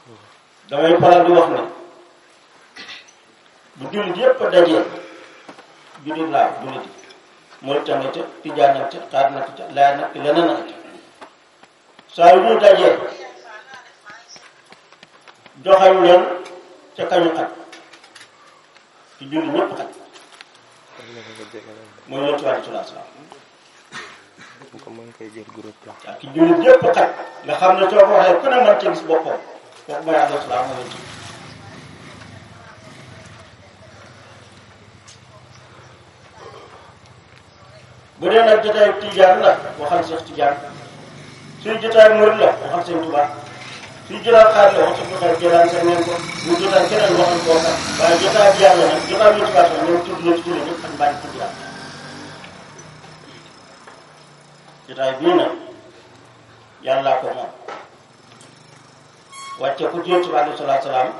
damay faral di wax ne bu jullit yépp dajee jullit laa jullit yi mooy tamit ca tijaan nag ca xaar nag ca laay nag ci leneen nag ca saa yu ñu dajee joxañ leen ca kañu xaj ci jullit ñépp xaj mooy yonent bi sallallahu alayhi wasallam ko mën koy jël groupe la ak ci jullit yépp xaj nga xam ne soo ko waxee ku ne mën ci gis boppam kooku mooy alayhi salaam mooy ci bu dee nag jotaay tijaan la waxal Cheikh Tijaan suy jotaay murid la waxal Sëñ Tuubaa suy jotaay xaar la waxal jotaay jëlaan sa neen ko bu jotaay keneen waxal koo kan waaye jotaay bi yàlla nag jotaay bi tubaab sax ñoom tudd na ci jullit ñëpp ak mbaañ tudd yàlla jotaay bii nag yàllaa ko moom wàcce ku ci yonent bi alayhi salaatu salaam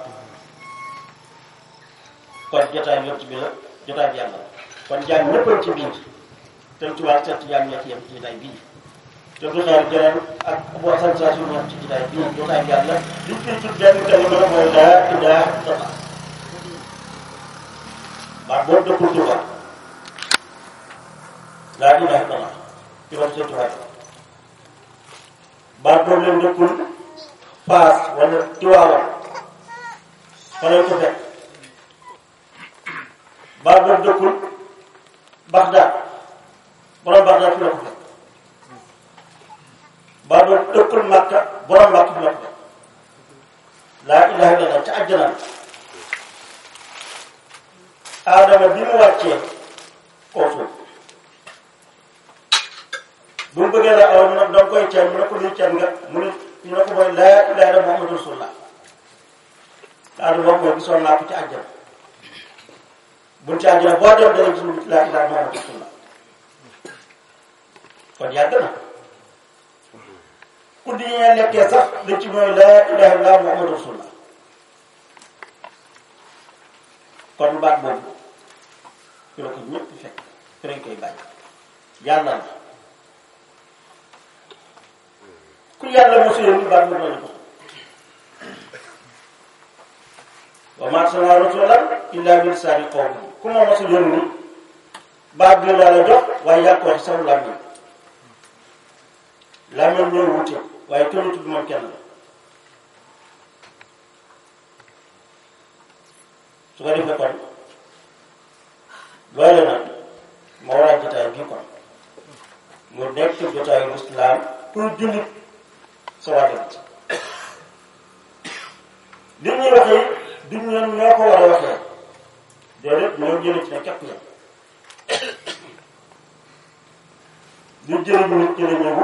kon jotaay yonent bi la jotaay bi yàlla la kon jaam ñëppal ci biir te tubaab seet jaam ñett yem ci jotaay bii te du xeer jëleen ak bu sensation ñoom ci jotaay bii jotaay bi yàlla li fi tudd benn kalima la mooy laa ilaaha illallah baat boobu dëkkul tubaab laa ilaaha illallah ci wax seen tubaab baat boobu leen dëkkul paas wala tiwaawal fa lañ ko fekk baat boobu dëkkul Bagdad borom Bagdad fi la ko fekk baat boobu dëkkul Makka borom Makka fi la ko fekk laa ilaha illallah ca àjjana aadama bi mu wàccee koo suuf bu mu bëggee la aw mu ne da nga koy ceen mu ne ko luy ceen nga mu ne ñu ne ko mooy laa ilaaha illa Muhammadu rasulullah daal boobu mooy gisoon naa ko ci àjjana buñ ci àjjana boo dem dana gis laa ilaaha Muhammadu rasulullah kon yàgg na ku di ñee nekkee sax li ci mooy laa ilaaha illa Muhammadu rasulullah kon baat boobu fi la ko ñëpp fekk fi lañ koy bàyyi yàlla la ku yàlla mosu yónni baat boobu la ñu ko wa ma arsalnaa rasuulan illaa bi lisaani qawmihi ku ma mosu yónni baat bi la la jox waaye yaa ko wax saw làmmiñ làmmiñ ñoo wute waaye kenn tudd moom kenn la su ko defee kon loolu nag moo waral jotaay bii kon mu nekk jotaayu lislaam pour jullit sa wàllu li ñuy waxee du ñoom ñoo ko war a waxee déedéet ñoo jëlee ci ne képp yam lu jëlee nit ñi la ñëwu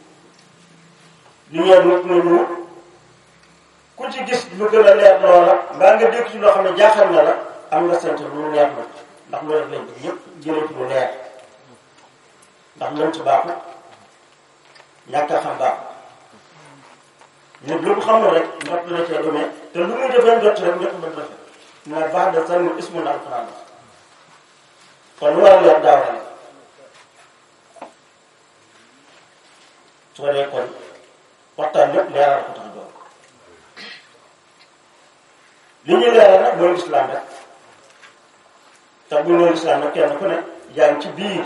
lu ñëw nit ñi ñëwu ku ci gis lu gën a leer loola mbaa nga dégg ci loo xam ne jaaxal na la am nga sant lu leer la ndax loolu lañ bëgg ñëpp jëlee ci lu leer ndax lënt baaxut ñàkk a xam baaxut nit lu mu xamul rek njot la cee demee te lu muy defee njot rek njot ba defee na baax de sànni ismu na alquran la kon lu war a leer daaw la su ko dee kon waxtaan lépp leeral ko tax a jox li ñuy leeral nag mooy lislaam rek te bu ñu lislaam nag kenn ku ne yaa ngi ci biir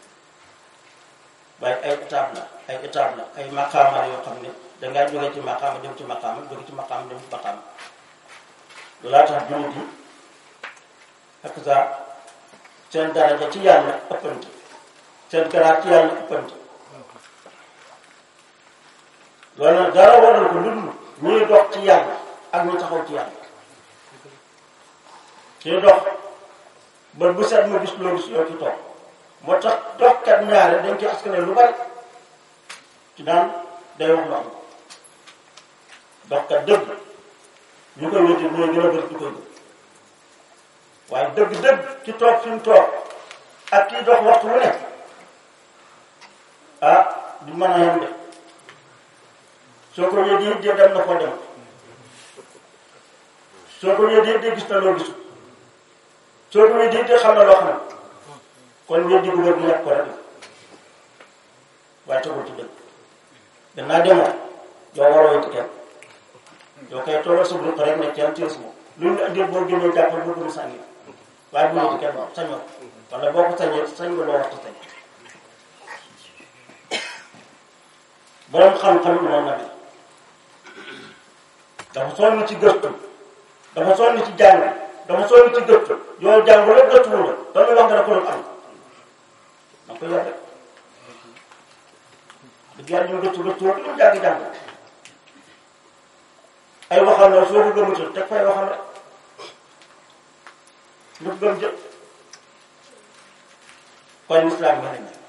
waaye ay étape la ay étape la ay maqaama yoo xam ne dangaa jóge ci maqaama dem ci maqaama jóge ci maqaama dem ci maqaama loolaa tax jullit yi ak sa seen daraja ci yàlla ëppante seen garaat ci yàlla ëppante loolu nag dara waral ko lu dul ñuy dox ci yàlla ak ñu taxaw ci yàlla kii dox ba bu set ma gis loo gis yow ci toog moo tax doxkat ñaare dañ ci askane lu bari ci daan day wax lu am doxkat dëgg ñu koy wéti ñooy gën a bëri ñu koy gën waaye dëgg-dëgg ci toog fi mu toog ak kii dox waxtu wu ne ah du mën a yem de soo ko yëgee yëgee dem na koo dem soo ko yëgee yëgee gis na loo gisul soo ko yëgee yëgee xam na loo xam kon yëgee bu wér bu yàq ko rek waaye tegul ci dëgg danaa demoo doo war a wéti kenn yow kay toogal sa bunt rek ne kenn téye sama lu ñu indil boo génnee jàppal boo gën a sànni waaye bu ñu di kenn sañoo wala boo ko sañee sañ nga loo waxtu sañ borom xam-xam yi noonu la mel dafa sonn ci gëstu dafa sonn ci jàng dafa sonn ci gëstu yow jàng la gëstu wu la dañuy wax nga ne ko doon am da ko yor rek dëgg yàlla ñu gëstu gëstu woon ñu jàng jàng ay waxam la soo ko gëmutul teg fay waxam rek lu ko gëm jël kon islam nga ne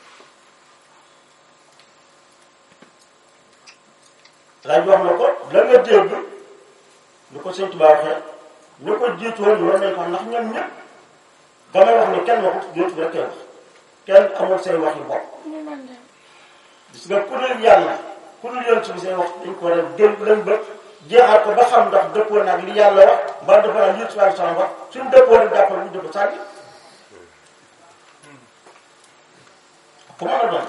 laaj wax na ko la nga dégg lu ko sëñ Tuubaa waxee ñu ko jiitu woon war nañ ko ndax ñoom ñëpp damay wax ni kenn waxut jiitu bi rek wax kenn amul say wax yu bopp gis nga ku dul yàlla ku dul yoon ci bi say wax dañ ko war a dégg lañ bët jeexal ko ba xam ndax dëppoo nag li yàlla wax mbaa dafa naan yéen subhanahu wa taala wax suñu dëppoo rek jàppal ñu dëpp sànni ku mën a doon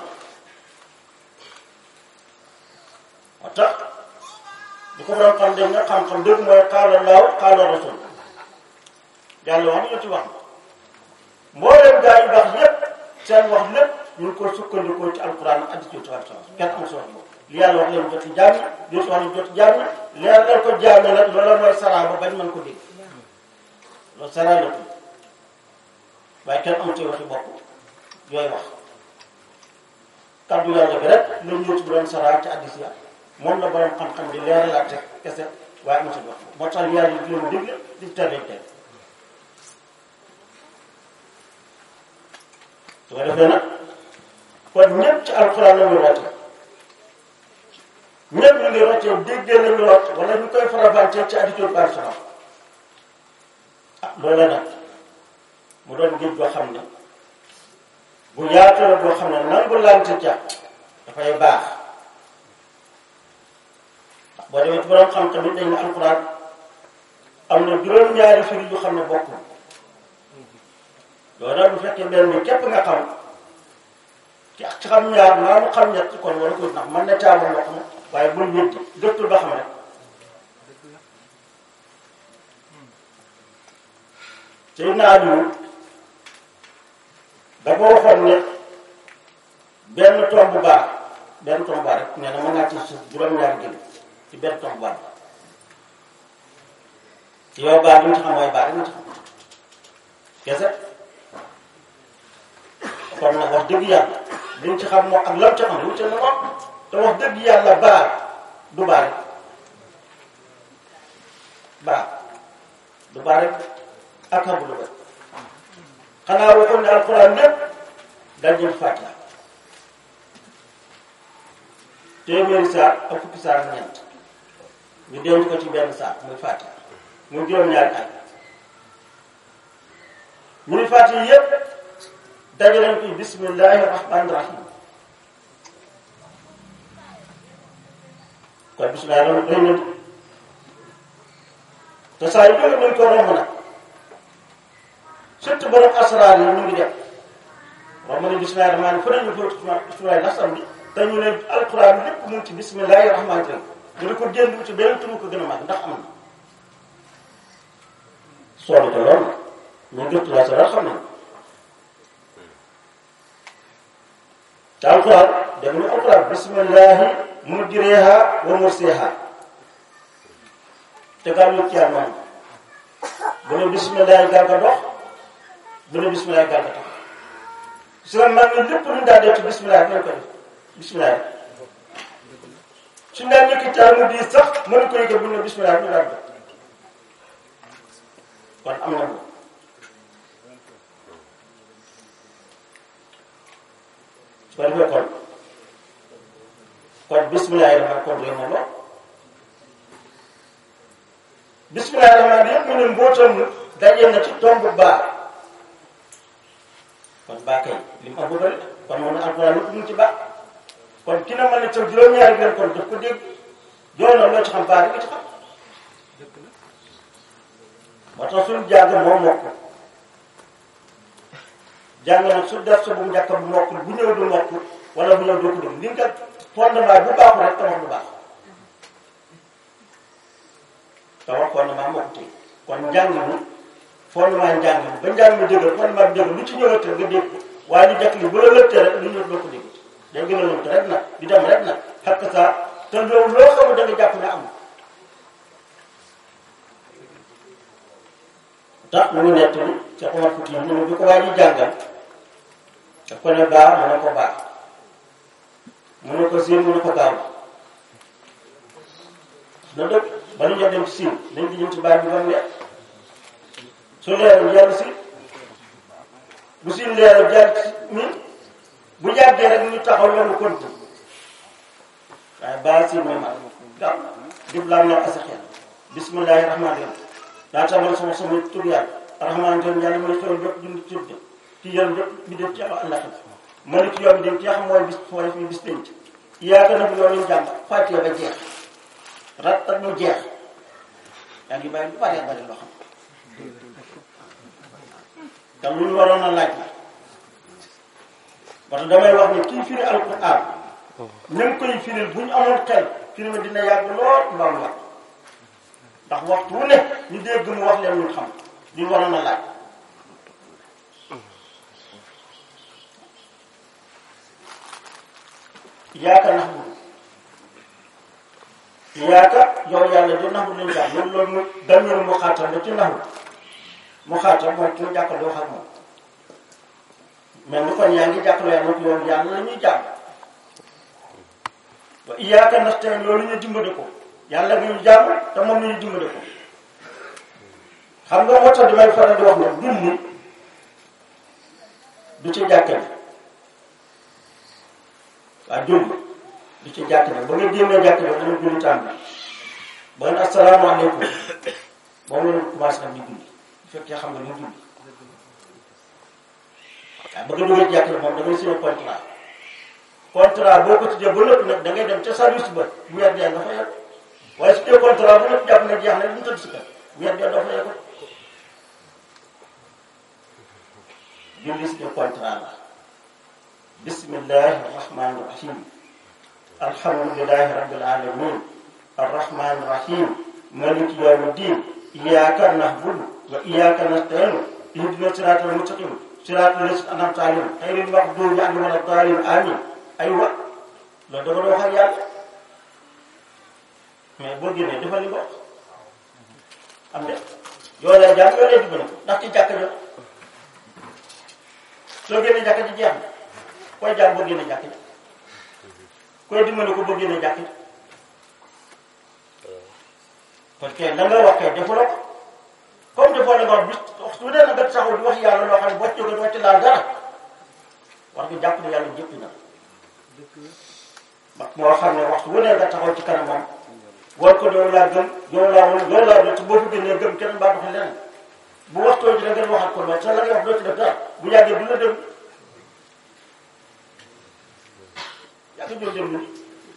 moo tax di ko doon xam dañ nga xam-xam dëgg mooy qaala Allahu qaala rasul yàlla wax na ci wax mbooleem gaa yu baax yépp seen wax lépp ñu ngi ko sukkandikoo ci alquran ak hadiis ci wàllu kenn amul si wax boobu li yàlla wax leen jot ci jaam yi li wax leen jot ci jaam yi leer leen ko jaam yi nag loolu mooy saraa ba bañ mën ko dégg loolu saraa la tudd waaye kenn amul ci waxi bopp yooyu wax kaddu yàlla bi rek la ñu ci doon saraa ci hadiis ya moom la borom xam-xam di leeralaat rek kese waaye amul ci wax moo tax yàlla di leen digle di tere tere su ko defee nag kon ñëpp ci alxuraan la ñu roote ñëpp ñu ngi rootee déggee nañu root wala ñu koy farafàccee ci attitude par salaam ah loola nag mu doon géej goo xam ne bu yaatu la boo xam ne nangu lante ca dafay baax boo demee ci borom xam tamit dañ ne alxuraan am na juróom-ñaari firi yu xam ne bokkul loolu nag bu fekkee benn bi képp nga xam ci ci xam ñaar maa mu xam ñett kon wala ko ndax man na caawa ndox ma waaye bul wéddi gëstul ba xam rek sëy naa ñu dafa waxoon ne benn tomb baax benn tomb baax rek nee na mën naa ci suuf juróom-ñaari gën ci benn tomb baax ci yow baax li nga ci xam mooy baax li nga ci xam kese kon nag wax dëgg yàlla liñ ci xam moo ak lam ci xam wute na moom te wax dëgg yàlla baar du baar rek baar du baar rek ak xam du baar xanaa waxoon ne alxuraan lépp dañ jël fàttali téeméeri saar ak fukki saar ak ñeent ñu denc ko ci benn saar muy fàttali muy juróom-ñaari at ñu ni fàttali yépp dajaleñ ko bismillahi rahmaani rahim kon bismillahi rahmaani rahim nañ te saa yu jóge nañ ko romb nag surtout borom asraar yi ñu ngi def romb nañ bismillahi rahmaani fu nañu fóot bismillahi nasam bi te ñu ne alquran lépp mu ngi ci bismillahi rahmaani rahim ñu di ko génn ci beneen turu ko gën a mag ndax am na soobi te loolu ñu gëstu la sa xam nañ te alquran dégg nga alquran bismillahi mujriha wa mursiha te gaaw ñu ci yàlla moom bu ne bismillahi gaal ga dox bu ne bismillahi gaal ga tax si la mag ñi lépp lu daa def ci bismillahi nañ ko def bismillahi suñ daan ñëkki caar mu diis sax mënu ko yëgal bu ne bismillahi ñu daal def kon am na moom su ko defee kon kon bisimilah rahmaan kon réew moom la bisimilah rahmaan yëpp mu ne mbootam dajee na ci tomb baa kon baa kay li mu am bu bëri kon moom ne alquran yëpp mu ngi ci baa kon ki na mën a ca juróom-ñaari benn kon daf ko dégg yow na loo ci xam baa rek nga ci xam moo tax suñu jàng moom mokk jàng nag su def sa bu mu njëkk bu mokk bu ñëw du mokk wala bu ñëw doo ko dégg li nga fondement bu baaxul rek tabax bu baax te wax fondement moo ko téye kon njàng mi fondement njàng mi ba njàng mi dëgër fondement bi dëgër lu ci ñëwate nga dégg waaye lu jekk li bu la lëttee rek lu ñëw doo ko dégg day gën a lënt rek nag di dem rek nag xakk saa te loolu loo xamul da nga jàpp ne am tax mu ngi nett ni ca Omar Fouti mu ne bi ko waa ji jàngal daf ko ne baax mu ne ko baax mu ne ko siin mu ne ko gaaw na dëgg ba nu ñoo dem ci siin nañ di ñëw ci baat bi ba mu leer su leerul jàll si bu siin leerul jàll ci mi bu jàggee rek ñu taxaw loolu konti waaye baa siin moom ak gaaw dib laa noo asaxeel bismillahi rahmaani rahim daa tamal sama sama tur yàlla rahmaan ten yàlla mooy xewal bépp dund ci de ci yéen bépp bi def ci àllax malik yoon dem ci xam mooy bis mooy fi bis penc yaaka nag yoon ñu jàng fàttee ba jeex rat ak mu jeex yaa ngi bàyyi lu bari bari loo xam te lu ñu waroon a laaj la parce que damay wax ni kii firi alquran même koy firil bu ñu amoon xel firi ma dina yàgg lool mbaa mu wax ndax waxtu wu ne ñu dégg mu wax leen ñu xam li ñu waroon a laaj yaaka nax bu yaaka yow yàlla di nax bu leen jàpp loolu loolu mu dañu mu xaatal la ci nax mu xaatal mooy ki mu jàppale wax ak moom mais ni kon yaa ngi jàppale yàlla nag yoon yàlla la ñuy jàpp wa yaaka nax tey loolu ñu dimbali ko yàlla gi ñu jàmm te moom la ñu dimbali ko xam nga moo tax damay faral di wax ne dund du ci jàkka bi waaw julli du ci jàkk ne ba nga génnee jàkk ne dama julli tàmbali ba nga asalaamaaleykum boo mënul commencé nag di julli bu fekkee xam nga ni julli waaw ba nga duggee ci jàkk ne moom da ngay signé contrat contrat boo ko tuddee ba lépp nag da ngay dem ca service ba weer dee nga fa yegg waaye su dee contrat ba lépp jàpp ne jeex na lu tëdd si kër weer dee doo fa yegg julli si contrat la bismillahi rahmani rahim alhamdulilahi rabbil alamin arrahmani rahim maliki yawmi din iyyaka na'budu wa iyyaka nasta'in ihdina siratal mustaqim siratal lazina an'amta alayhim ghayril maghdubi alayhim wala dallin amin aywa loolu da nga doon wax ak yàlla mais boo génnee dafa li nga wax am de yoo lay jàng yoo lay dimbali ko ndax ci jàkka jo soo génnee jàkka ji jeex na koy jaam boo génne jàkk ji koy dimbali ko boo génne jàkk ji parce que la nga wax kay defuloo ko comme defoo la nga wax bis waxtu bu dee na nga taxaw di wax yàlla loo xam ne boo ci jógee doo ci laal dara war nga jàpp ne yàlla jëppi na mag moo xam ne waxtu bu dee nga taxaw ci kanamam war ko doo laa gëm doo laa wala doo laa doo ci boo fi génnee gëm kenn mbaa doxee leneen bu waxtoo ji da ngeen waxal ko loolu te la nga wax doo ci def dara bu yàggee du la dem yàgg ñoo dem ni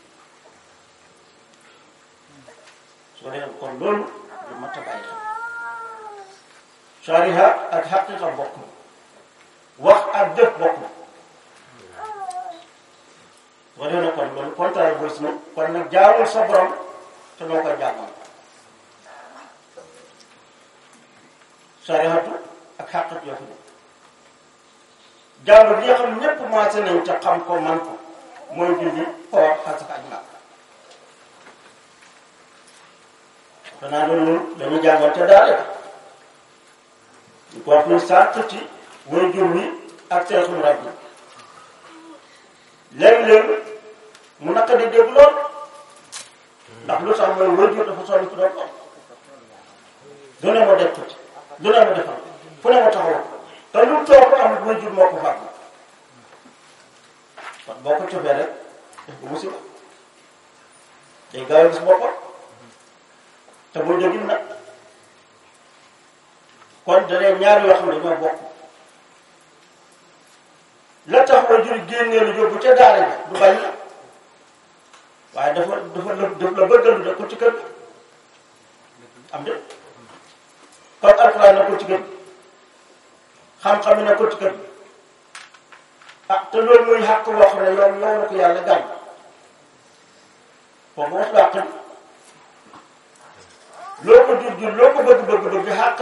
soo dee kon loolu lu mat a bàyyi xam sariha ak xaqiqa bokk wax ak jëf bokk soo dee na kon loolu contraire booy si kon nag jaamul sa borom te noo koy jaamal sarihatu ak xaqiq yoo fi ne jaamu bi nga xam ñépp maase nañ ca xam ko man ko mooy julli koor xasaka ak màkk danaa loolu dañuy jàngal ca daara ñu ko wax ni sàrt ci way jur wi ak seexum rab yi léeg-léeg mu naka di dégg lool ndax lu tax mooy way jur dafa sonn ci doon ko du ne ma def ko ci du ne ma defal fu ne ma taxawal te lu toog ko amul way jur moo ko fàgg kon boo ko cofee rek def ko musiba day gaaw a gis boppam te boo jógin nag kon danee ñaar yoo xam ne ñoo bokk la tax way jur génnee lu yóbbu ca daara ja du bañ la waaye dafa dafa la daf la bëggal lu ko ci kër am de kon alxuraan na ko ci kër xam-xam yi na ko ci kër ah te loolu muy xàq boo xam ne yow yow na ko yàlla gàll foofu wax laa xam loo ko jur jur loo ko bëgg bëgg bëgg